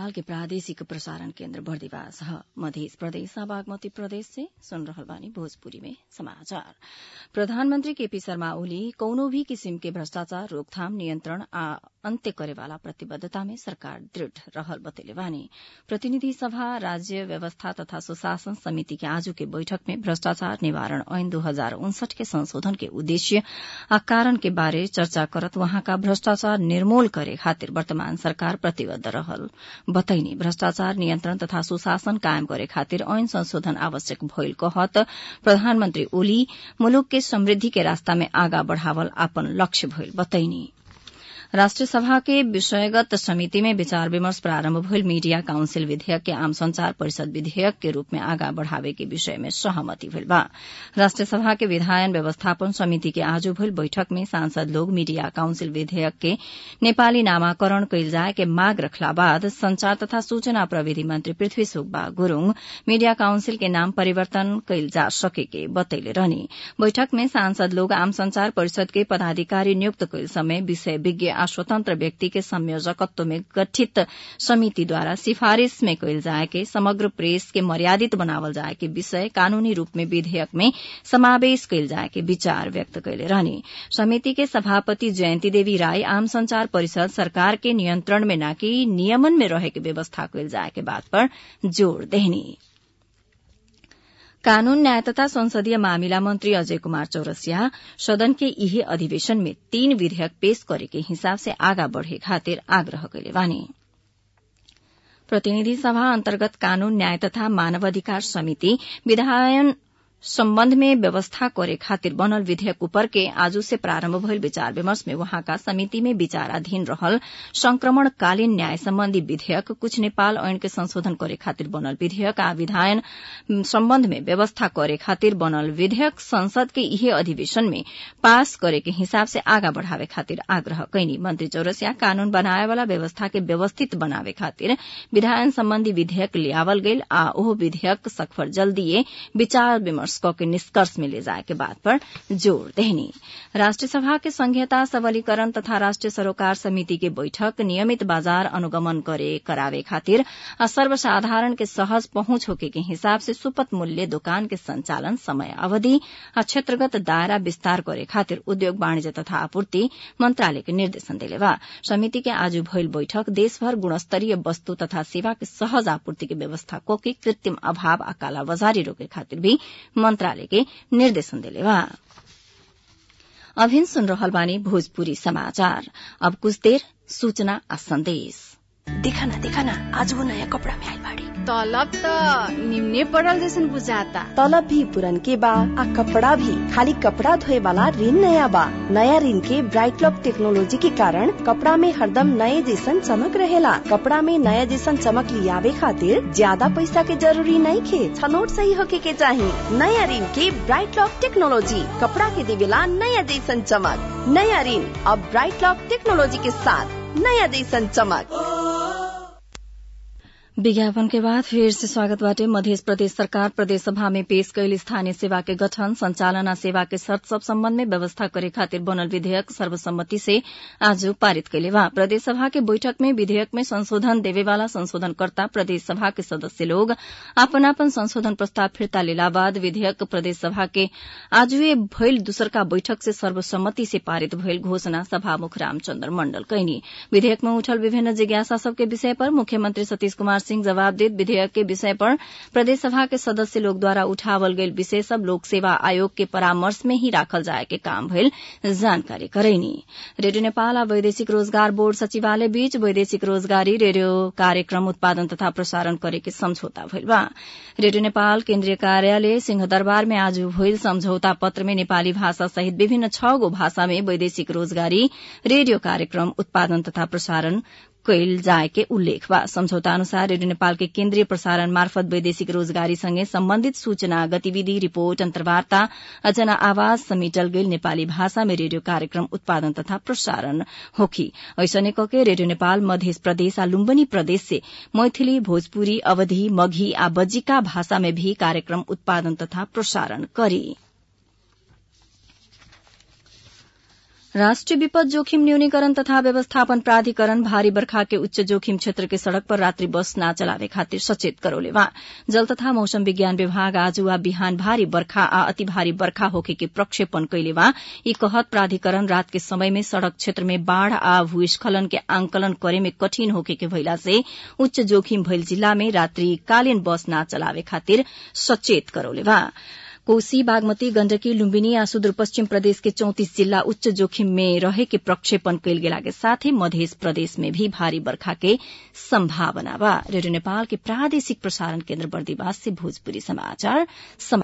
नेपाल के प्रादेशिक प्रसारण केन्द्र बर्दिवास ह मध्य प्रदेश बागमती प्रदेश से सुन रहल बानी भोजपुरी में समाचार प्रधानमंत्री केपी शर्मा ओली कौनो भी किसिम के भ्रष्टाचार रोकथाम नियन्त्रण आ अन्त्य करेवाला प्रतिबद्धता में सरकार दृढ़ रहल बतैले बानी प्रतिनिधि सभा राज्य व्यवस्था तथा सुशासन समिति के आजू के बैठक में भ्रष्टाचार निवारण ऐन दू हजार उनसठ के संशोधन के उद्देश्य आ कारण के बारे चर्चा करत वहाँका भ्रष्टाचार निर्मूल करे खातिर वर्तमान सरकार प्रतिबद्ध रहल बतैनी भ्रष्टाचार नियन्त्रण तथा सुशासन कायम करे खातिर ऐन संशोधन आवश्यक भइल कहत प्रधानमन्त्री ओली मुलुक के समृद्धि के रास्ता में आगा बढ़ावल आपन लक्ष्य भइल बतैनी राष्ट्रिय सभा के विषयगत समिति में विचार विमर्श प्रारम्भ भइल मीडिया काउन्सिल विधेयक के आम संचार परिषद विधेयक के रूप में आगा बढ़ावे के विषय में सहमति भइल बा राष्ट्रिय सभा के विधायन व्यवस्थापन समिति के आज भइल बैठक में सांसद लोग मीडिया काउन्सिल विधेयक के नेपाली नामाकरण कैल जाए के माग रखला बाद संचार तथा सूचना प्रविधि मन्त्री पृथ्वी सुब्बा गुरूङ मीडिया काउन्सिल के नाम परिवर्तन कैल जा सके के बतैले रहनी बैठक में सांसद लोग आम संचार परिषद के पदाधिकारी नियुक्त कैल समय विषय विज्ञ आ स्वतन्त्र व्यक्ति के संयोजकत्व में गठित समिति द्वारा सिफारिश में कैल जाए के समग्र प्रेस के मर्यादित बनावल जाए के विषय कानूनी रूप में विधेयक में समावेश कैल जाए के विचार व्यक्त कैले रहनी समिति के सभापति जयन्ती देवी राय आम संचार परिषद सरकार के नियन्त्रण में न कि नियमन में रहे के व्यवस्था कैल जाए के बात पर जोड़ देहनी कानून न्याय तथा संसदीय मामिला मंत्री अजय कुमार चौरसिया सदन के यही अधिवेशन में तीन विधेयक पेश करे के हिसाब से आगा बढ़े खातिर आग्रह कैले बानी प्रतिनिधि सभा अन्तर्गत कानून न्याय तथा मानवाधिकार समिति विधायन सम्बन्ध में व्यवस्था करे खातिर बनल विधेयक उपर के आजू से प्रारम्भ भइल विचार विमर्श में वहाँका समिति में विचाराधीन रहल संक्रमणकालीन न्याय सम्बन्धी विधेयक कुछ नेपाल ऐन के संशोधन करे खातिर बनल विधेयक आ विधायन सम्बन्ध में व्यवस्था करे खातिर बनल विधेयक संसद के इहे अधिवेशन में पास करे के हिसाब से आगा बढ़ावे खातिर आग्रह कैनी मंत्री चौरसिया कानून बनाए वाला व्यवस्था के व्यवस्थित बनावे खातिर विधायन सम्बन्धी विधेयक लियावल गेल आ ओह विधेयक सखफर जल्दीए विचार विमर्श के निष्कर्ष में ले जाए के बात पर जोड़ देहनी राष्ट्रीय सभा के संघीयता सबलीकरण तथा राष्ट्रीय सरोकार समिति के बैठक नियमित बाजार अनुगमन करे करावे खातिर आ सर्वसाधारण के सहज पहुंच होके के हिसाब से सुपथ मूल्य दुकान के संचालन समय अवधि आ क्षेत्रगत दायरा विस्तार करे खातिर उद्योग वाणिज्य तथा आपूर्ति मंत्रालय के निर्देशन देले बा समिति के आज भइल बैठक देशभर गुणस्तरीय वस्तु तथा सेवा के सहज आपूर्ति के व्यवस्था कोके कृत्रिम अभाव आ कालाबाजारी रोके खातिर भी मंत्रालय के निर्देशन देले बा अभिन सुन रहल बानी भोजपुरी समाचार अब कुछ देर सूचना आ संदेश देखा ना देखा ना आज वो नया कपड़ा में आइल बाड़ी तलब त निम्ने पड़ल जैसन बुझाता तलब भी पुरन के बा आ कपड़ा भी खाली कपड़ा धोए वाला ऋण नया बा नया ऋण के ब्राइट लॉक टेक्नोलॉजी के कारण कपड़ा में हरदम नए जैसन चमक रहेला कपड़ा में नया जैसन चमक लियावे खातिर ज्यादा पैसा के जरूरी नहीं खे छनोट सही होके के चाही नया ऋण के ब्राइट लॉक टेक्नोलॉजी कपड़ा के देवेला नया जैसन चमक नया ऋण अब ब्राइट लॉक टेक्नोलॉजी के साथ नया जैसन चमक विज्ञापन के बाद फिर से स्वागत बाटे मध्य प्रदेश सरकार प्रदेश सभा में पेश कैल स्थानीय सेवा के गठन संचालन आ सेवा के शर्त सब सम्बन्ध में व्यवस्था करे खातिर बनल विधेयक सर्वसम्मति से आज पारित कैले बा प्रदेश सभा के बैठक में विधेयक में संशोधन देवे वाला संशोधनकर्ता प्रदेश सभा के सदस्य लोग आपन आपन संशोधन प्रस्ताव फिर्ता लेला बाद विधेयक प्रदेश सभा के आजुए भइल दूसरका बैठक से सर्वसम्मति से पारित भइल घोषणा सभामुख रामचन्द्र मण्डल कैनी विधेयक में उठल विभिन्न जिज्ञासा सबके विषय पर मुख्यमंत्री सतीश कुमार सिंह जवाब देत विधेयक के विषय पर प्रदेश सभा के सदस्य लोग द्वारा उठावल गईल विषय सब लोक सेवा आयोग के परामर्श में ही राखल जाए के काम भइल जानकारी करैनी रेडियो नेपाल आ वैदेशिक रोजगार बोर्ड सचिवालय बीच वैदेशिक रोजगारी रेडियो कार्यक्रम उत्पादन तथा प्रसारण करे के समझौता भइल बा रेडियो नेपाल केन्द्रीय कार्यालय सिंहदरबार में आज भइल समझौता पत्र में नेपाली भाषा सहित विभिन्न छ गो भाषा में वैदेशिक रोजगारी रेडियो कार्यक्रम उत्पादन तथा प्रसारण कैल जाए के उल्लेख बा समझौता अनुसार रेडियो नेपाल के केन्द्रीय प्रसारण मार्फत वैदेशिक रोजगारी सँगै सम्बन्धित सूचना गतिविधि रिपोर्ट अन्तर्वार्ता अजना आवाज समेटल गेल नेपाली भाषा में रेडियो कार्यक्रम उत्पादन तथा प्रसारण होखी ऐसने कके रेडियो नेपाल मध्य प्रदेश आ लुम्बनी प्रदेश से मैथिली भोजपुरी अवधि मघी आ बज्जिका भाषा में भी कार्यक्रम उत्पादन तथा प्रसारण करी राष्ट्रिय विपद जोखिम न्यूनीकरण तथा व्यवस्थापन प्राधिकरण भारी बर्खा के उच्च जोखिम क्षेत्र के सड़क पर रात्रि बस न चलावे खातिर सचेत करौले बा जल तथा मौसम विज्ञान विभाग आज वा बिहान भारी बर्खा आ अति भारी बर्खा होखे के प्रक्षेपण कैले बा यी कहत प्राधिकरण रात के समय में सड़क क्षेत्र में बाढ़ आ भूस्खलन के आंकलन करे में कठिन होखे के भइला से उच्च जोखिम भइल जिल्ला में रात्रि कालीन बस न चलावे खातिर सचेत करौले बा कोसी बागमती गण्डकी लुम्बिनी आ सुदूरपश्चिम प्रदेश के चौतिस जिल्ला उच्च जोखिम में रहे के प्रक्षेपण कैल गेला के साथै मध्य प्रदेश में भी भारी बर्खा के संभावना बा रेडियो नेपाल के प्रादेशिक प्रसारण केन्द्र बर्दिवास से भोजपुरी समाचार